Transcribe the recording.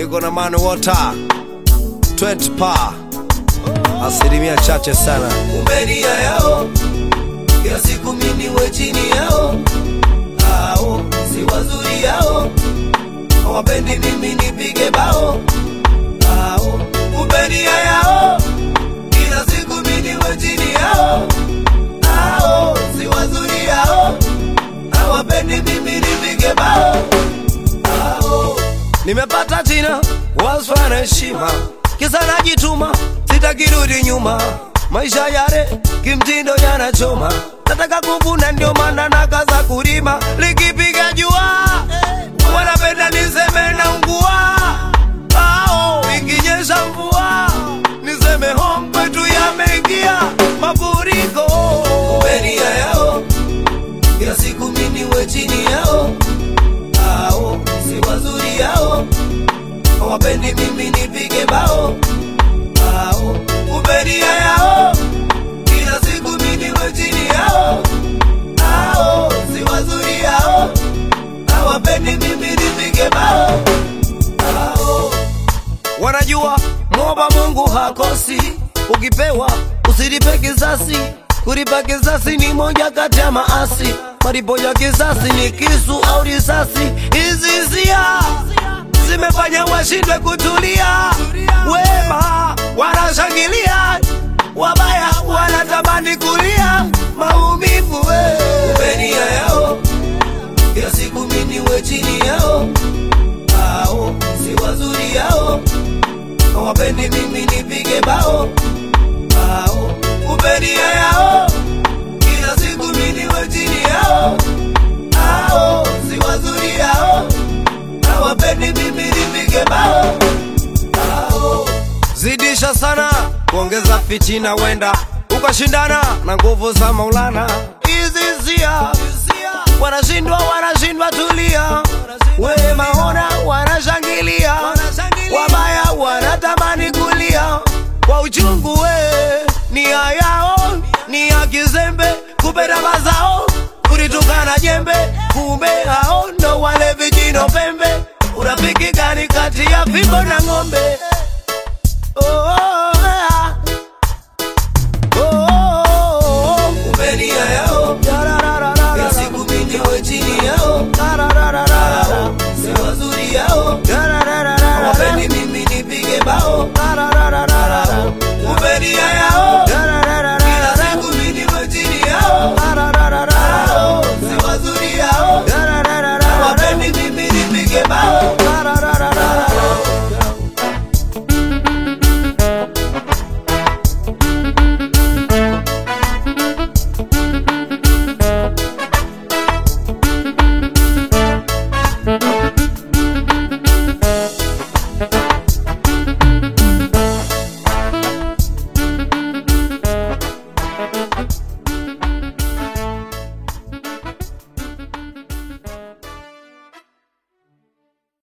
niko na man water 20 pa asilimia chache sana umeria yao kila siku mini we chini yao ao si wazuri yao hawapendi mimi nipige bao ao umeria yao kila siku mini we chini yao ao si wazuri yao hawapendi mimi nipige bao ao nimepata jina wasfa na heshima kisa najituma sitakirudi nyuma maisha yale kimtindo yanachoma nataka kuvuna ndio maana nakaza kulima likipiga jua wanapenda niseme na ungua ao ikinyesha mvua niseme home kwetu yameingia mafuriko umeria yao kila siku mini we chini yao ao si wazuri yao hawapendi mimi nipige bao ao umeria yao kila siku mini we chini yao ao si wazuri yao hawapendi mimi nipige bao ao wanajua mwomba Mungu hakosi, ukipewa usilipe kisasi. Kulipa kisasi ni moja kati ya maasi, malipo ya kisasi ni kisu au risasi. Hizi hisia zimefanya washindwe kutulia, wema wanashangilia, wabaya wanatamani kulia maumivu we. umeria yao kila siku mini we chini yao ao si wazuri yao hawapendi mimi nipige bao ao umeria yao kila siku mini we chini yao ao si wazuri yao hawapendi mimi nipige bao ao zidisha sana kuongeza fitina, wenda ukashindana na nguvu za Maulana. Hizi hisia wanashindwa, wanashindwa, tulia. Wema ona wanashangilia, wabaya wanatamani kulia kwa uchungu. We nia yao ni ya kizembe, kupenda mazao kulitukana jembe, kumbe hao ndo wale vijino pembe. Urafiki gani kati ya fimbo na ng'ombe? Oh, oh, ah. Oh, oh, oh. umeria yao Yarararara. kila siku mini we chini yao Yarararara. ao si wazuri yao Yarararara. hawapendi mimi nipige bao Yarararara. umeria yao